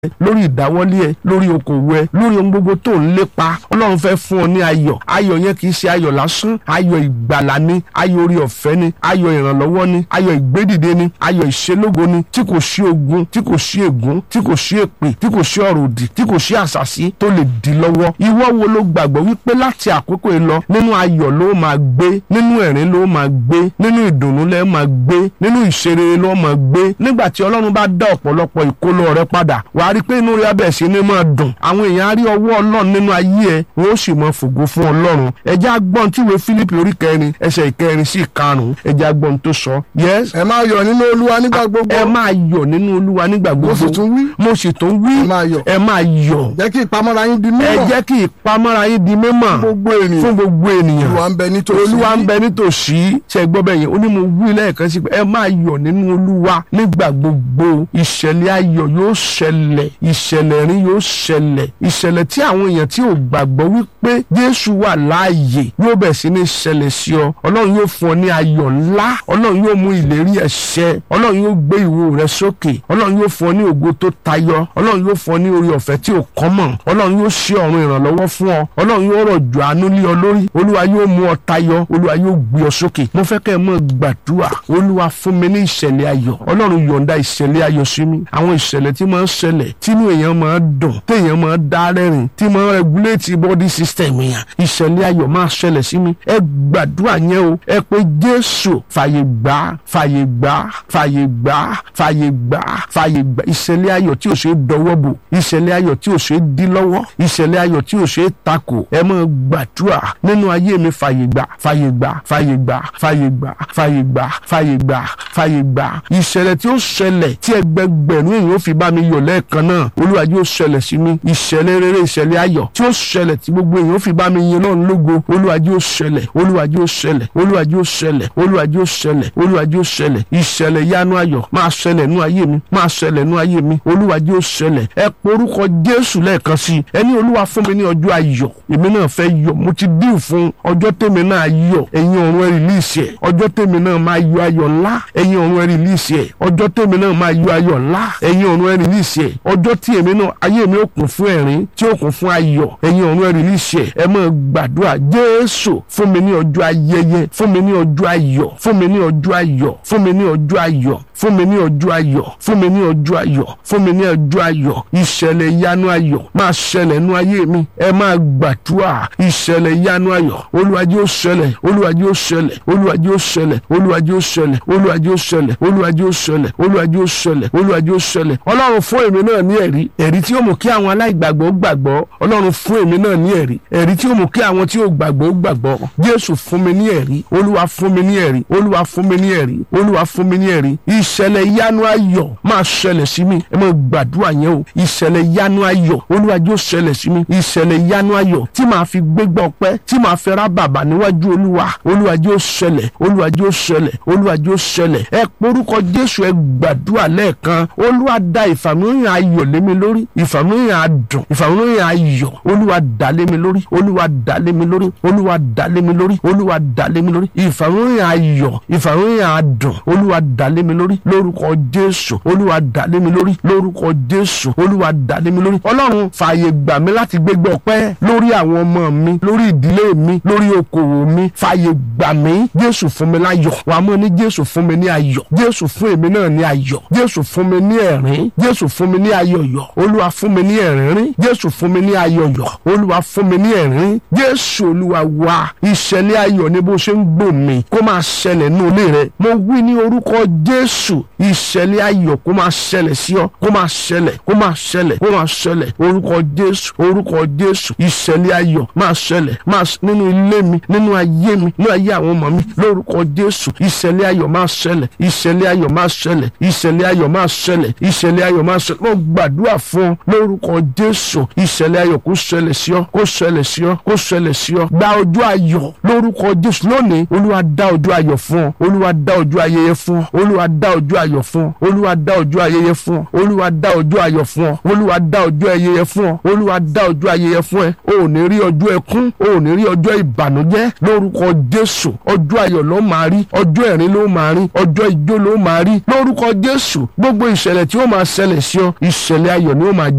lórí ìdáwọ́lé ẹ lórí okòwò ẹ lórí ohun gbogbo tó ń lépa ọlọ́run fẹ́ fún ọ ní ayọ̀ ayọ̀ yẹn kì í ṣe ayọ̀ lásán ayọ̀ ìgbàlà ni ayọ̀ orí ọ̀fẹ́ ni ayọ̀ ìrànlọ́wọ́ ni ayọ̀ ìgbédìde ni ayọ̀ ìṣelógo ni tí kò sí ogun tí kò sí ègún tí kò sí èpè tí kò sí ọ̀rọ̀ òdì tí kò sí àṣàsí tó lè dì lọ́wọ́ ìwọ wo ló gbàgbọ́ wípé láti àkókò yìí lọ nínú ayọ̀ ló máa gbé nínú ẹ̀rín ló máa gbé nínú ìdùnnú lẹ́ máa gbé nínú ìṣeré ló máa gbé nígbà tí ọlọ́run bá dá ọ̀pọ̀lọpọ̀ ìkólọ rẹ padà wàá rí i pé inú rẹ abẹ́ sí ni máa dùn àwọn èèyàn á rí ọwọ́ ọlọ́run nínú ayé ẹ wọn ó sì máa fògo fún ọlọ́run ẹjẹ́ agbọ́n tí ìwé Fílípì orí kẹrin ẹsẹ̀ ìkẹrin sí ìkarùn-ún ẹjẹ́ agbọ́n tó sọ yes ẹ máa yọ̀ nínú olúwa nígbà gbogbo ẹ máa yọ̀ nínú olúwa nígbà mo gbogbo sì tún wí mo sì tún wí ẹ máa yọ̀ ẹ máa yọ̀ jẹ́ kí ìpamọ́ra yín di ẹ mímọ́ jẹ́ kí ìpamọ́ra yín di mímọ́ gbogbo ènìyàn fún gbogbo ènìyàn olúwa ń bẹ nítòsí olúwa ń bẹ nítòsí ṣe gbọ́ bẹ́ẹ̀ yẹn ó ní mo wí lẹ́ẹ̀kan sí pé ẹ máa yọ̀ nínú olúwa nígbà gbogbo ìṣẹ̀lẹ̀ ayọ̀ yóò ṣẹlẹ̀ ìṣẹ̀lẹ̀ rí yóò ṣẹlẹ̀ ìṣẹ̀lẹ̀ tí àwọn èèyàn tí ò gbàgbọ́ wípé jésù wà láàyè yóò bẹ̀ sí ní ṣẹlẹ̀ sí ọ ọlọ́run yóò fún ọ ní ayọ̀ ńlá ọlọ́run yóò mú ìlérí ẹ̀ ṣẹ ọlọ́run yóò gbé ìwo rẹ sókè ọlọ́run yóò fún ọ ní ògo tó tayọ ọlọ́run yóò fún ọ ní orí ọ̀fẹ́ tí ò kọ́mọ̀ ọlọ́run yóò ṣí ọ̀run ìrànlọ́wọ́ fún ọ ọlọ́run yóò rọ̀jò àánú lé ọ lórí olúwa yóò mú ọ tayọ olúwa yóò gbé ọ sókè mo fẹ́ kẹ́ ẹ mọ̀ gbàdúrà olúwa fún mi ní ìṣẹ̀lẹ̀ ayọ̀ ọlọ́run yọ̀ǹda ìṣẹ̀lẹ̀ ayọ̀ sí mi àwọn ìṣẹ̀lẹ̀ tí máa ń ṣẹlẹ̀ tínú èèyàn máa ń dùn téèyàn máa ń dá rẹ́rìn tí máa ń regulate body system èèyàn ìṣẹ̀lẹ̀ ayọ̀ máa ṣẹlẹ̀ sí mi ẹ gbàdúrà yẹn o ẹ pé jésù fàyè gbà fàyè gbà fàyè gbà fàyè gbà fàyè gbà ìṣẹ̀lẹ̀ ayọ̀ tí ò ṣe é dọwọ́ bò ìṣẹ̀lẹ̀ ayọ̀ tí ò ṣe é dí lọ́wọ́ ìṣẹ̀lẹ̀ ayọ̀ tí ò ṣe é takò ẹ máa gbàdúrà nínú ayé mi fàyè gbà fàyè gbà fàyè gbà fàyè gbà fàyè gbà fàyè gbà fàyè gbà ìṣẹ̀lẹ̀ tí ó ṣẹlẹ̀ tí ẹgbẹgbẹ̀rún èèyàn ó fi bá mi yọ̀ lẹ́ẹ̀kan náà olúwa yóò ṣẹlẹ̀ sí mi ìṣẹ̀lẹ̀ rere ìṣẹ̀lẹ̀ ayọ̀ tí ó ṣẹlẹ̀ tí gbogbo èèyàn ó fi bá mi yin náà lógo olúwa yóò ṣẹlẹ̀ olúwa yóò ṣẹlẹ̀ olúwa yóò ṣẹlẹ̀ olúwa yóò ṣẹlẹ̀ olúwa yóò ṣẹlẹ̀ ìṣẹ̀lẹ̀ yanu ayọ̀ máa ṣẹlẹ̀ nú ayé mi máa ṣẹlẹ̀ nú ayé mi olúwa yóò ṣẹlẹ̀ ẹ porúkọ jésù lẹ́ẹ̀kan sí i ẹni olúwa fún mi ní ọjọ́ ayọ̀ èmi náà fẹ́ yọ̀ mo ti dín fún ọjọ́ tèmi náà yọ̀ ẹ̀yin ọ̀run ẹ rìlíìsì ẹ̀ ọjọ́ tèmi náà máa yọ ayọ̀ ńlá ẹ̀yin ọ̀run ẹ rìlíìsì ẹ̀ ọjọ́ tèmi náà máa yọ ayọ̀ ńlá ẹ̀yin ọ̀run ẹ rìlíìsì ẹ̀ ọjọ́ tí èmi náà ayé mi ó kún fún ẹ̀rín tí ó kún fún ayọ̀ ẹ̀yin ọ̀run ẹ rìlíìsì ẹ̀ ẹ máa gbàdúrà jésù fún mi ní ọjọ́ ayẹyẹ fún mi ní ọjọ́ ayọ̀ fún mi ní ọjọ́ ayọ̀ fún mi ní ọjọ́ ayọ̀ fún mi ní ọjọ́ ayọ̀ fún mi ní ọjọ́ ayọ̀ fún mi ní ọjọ́ ayọ̀ ìṣẹ̀lẹ̀ ìyanu ayọ̀ máa ṣẹlẹ̀ nú ayé mi ẹ máa gbàdúrà ìṣẹ̀lẹ̀ ìyanu ayọ̀ Olúwa jẹ́ ó ṣẹlẹ̀ Olúwa jẹ́ ó ṣẹlẹ̀ Olúwa jẹ́ ó ṣẹlẹ̀ Olúwa jẹ́ ó ṣẹlẹ̀ Olúwa jẹ́ ó ṣẹlẹ̀ Olúwa jẹ́ ó ṣẹlẹ̀ Olúwa jẹ́ ó ṣẹlẹ̀ Olúwa jẹ́ ó ṣẹlẹ̀ Ọlọ́run fún èmi náà ní ẹ̀rí ẹ̀rí tí ó mú kí àwọn aláìgbàgbọ́ gbàgbọ́ Ọlọ́run fún èmi náà ní ẹ̀rí ẹ̀rí tí ó mú kí àwọn tí ó gbàgbọ́ gbàgbọ́ Jésù fún mi ní ẹ̀rí Olúwa fún mi ní ẹ̀rí Olúwa fún mi ní ẹ̀rí Olúwa fún mi ní ẹ̀rí ìṣẹ̀lẹ̀ ìyanu ayọ̀ máa ṣẹlẹ̀ sí mi ẹ máa gbàdúrà yẹn o ìṣẹ̀lẹ̀ ìyanu ayọ̀ Olúwa jẹ́ ó ṣẹlẹ̀ sí mi ìṣẹ̀lẹ̀ ìyanu ayọ̀ tí màá fi gbégbá ọpẹ́ tí màá fi rá bàbà níwájú Olúwa Olúwa jẹ́ ó ṣẹlẹ̀ Olúwa jẹ́ ó ṣẹlẹ̀ Olúwa jẹ́ ó ṣẹlẹ̀ ẹ porúkọ Jésù ẹ gbàdúrà lẹ́ẹ̀kan Olúwa da ìfàmìlóyìn ayọ̀ lé mi lórí ìfàmìlóyìn adùn ìfàmìlóyìn ayọ̀ Olúwa dà lé mi lórí Olúwa dà lé mi lórí Olúwa dà lé mi lórí Olúwa dà lé mi lórí ìfàmìlóyìn ayọ̀ ìfàmìlóyìn adùn Olúwa dà lé mi lórí lórúkọ Jésù Olúwa dà lé mi lórí lórúkọ Jésù Olúwa dà lé mi lórí Ọlọ́run fààyè gbà mí láti gbégbé ọpẹ́ lórí àwọn ọmọ mi lórí ìdílé mi lórí okòwò mi fààyè gbà mí Jésù fún mi láyọ̀ wàá mọ̀ ní Jésù fún mi ní ayọ̀ Jésù fún èmi náà ní ayọ̀ Jésù fún mi ní ẹ̀rín Jésù fún mi ní ayọ̀yọ̀ Olúwa fún mi ní ẹ̀rín Jésù fún mi ní ayọ̀yọ̀ Olúwa fún mi ní ẹ̀rín Jésù Olúwa wa ìṣẹ̀lẹ̀ ayọ̀ ni bó ṣe ń gbò mí kó máa ṣẹlẹ̀ nínú ilé rẹ mo wí ní orúkọ Jésù ìṣẹ̀lẹ̀ ayọ̀ kó máa ṣẹlẹ̀ sí ọ kó máa ṣẹlẹ̀ kó máa ṣẹlẹ̀ kó máa ṣẹlẹ̀ orúkọ Jésù orúkọ Jésù ìṣẹ̀lẹ̀ ayọ̀ máa ṣẹlẹ̀ máa nínú ilé mi nínú ayé mi nínú ayé àwọn ọmọ mi lórúkọ Jésù ìṣẹ̀lẹ̀ ayọ̀ máa ṣẹlẹ̀ ìṣẹ̀lẹ̀ ayọ̀ máa ṣẹlẹ̀ ìṣẹ̀lẹ̀ ayọ̀ máa ṣẹlẹ̀ ìṣẹ̀lẹ̀ ayọ̀ máa ṣẹlẹ̀ mo gbàdúrà fún ọ lórúkọ Jésù ìṣẹ̀lẹ̀ ayọ̀ kó ṣẹlẹ̀ sí ọ kó ṣẹlẹ̀ sí ọ kó ṣẹlẹ̀ sí ọ gba ọjọ́ ayọ̀ lórúkọ Jésù lónìí Olúwa dá ọjọ́ ayọ̀ fún ọ Olúwa dá ọjọ́ ayẹyẹ fún ọ Olúwa dá ọjọ́ ayọ̀ fún ọ Olúwa dá ọjọ́ ayẹyẹ fún ọ Olúwa dá ọjọ́ ayọ̀ fún ọ Olúwa dá ọjọ́ ayẹyẹ fún ọ Olúwa dá ọjọ́ ayẹyẹ fún ẹ o ò ní rí ọjọ́ ẹkún o ò ní rí ọjọ́ ìbànújẹ́ lórúkọ Jésù ọjọ́ ayọ̀ ló máa rí ọjọ́ ẹ̀rín ló máa rí ọjọ́ ijó ló máa rí lórúkọ Jésù gbogbo ìṣẹ̀lẹ̀ tí ó máa ṣẹlẹ̀ sí ọ ìṣẹ̀lẹ̀ ayọ̀ ni ó máa